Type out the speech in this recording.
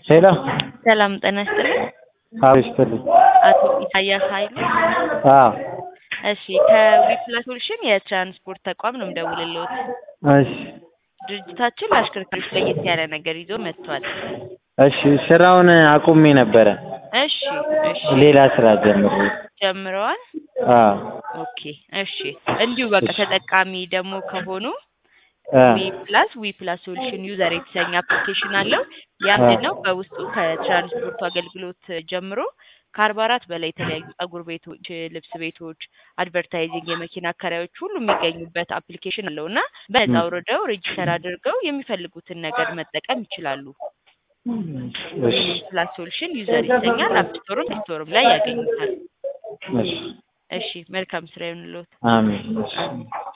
ሄሎ ሰላም ጤና ይስጥልኝ። አዎ ይስጥልኝ። አቶ ኢሳያስ ኃይሉ። አዎ እሺ ከዊፕላስ ሶሉሽን የትራንስፖርት ተቋም ነው የምደውልልዎት። እሺ ድርጅታችን ለአሽከርካሪዎች ለየት ያለ ነገር ይዞ መጥቷል። እሺ ስራውን አቁሜ ነበረ። እሺ እሺ ሌላ ስራ ጀምሬ። ጀምረዋል። አዎ ኦኬ እሺ እንዲሁ በቃ ተጠቃሚ ደግሞ ከሆኑ አ ዊ ፕላስ ዊ ፕላስ ሶሉሽን ዩዘር የተሰኘ አፕሊኬሽን አለው። ያ ምንድን ነው በውስጡ ከትራንስፖርቱ አገልግሎት ጀምሮ ከአርባ አራት በላይ የተለያዩ ጸጉር ቤቶች፣ ልብስ ቤቶች፣ አድቨርታይዚንግ፣ የመኪና አከራዮች ሁሉ የሚገኙበት አፕሊኬሽን አለው እና በነፃ አውርደው ሬጂስተር አድርገው የሚፈልጉትን ነገር መጠቀም ይችላሉ። እሺ ዊ ፕላስ ሶሉሽን ዩዘር ይሰኛል። አፕ ስቶርም ስቶርም ላይ ያገኙታል። እሺ እሺ መልካም ስራ ይሁንልዎት። አሜን። እሺ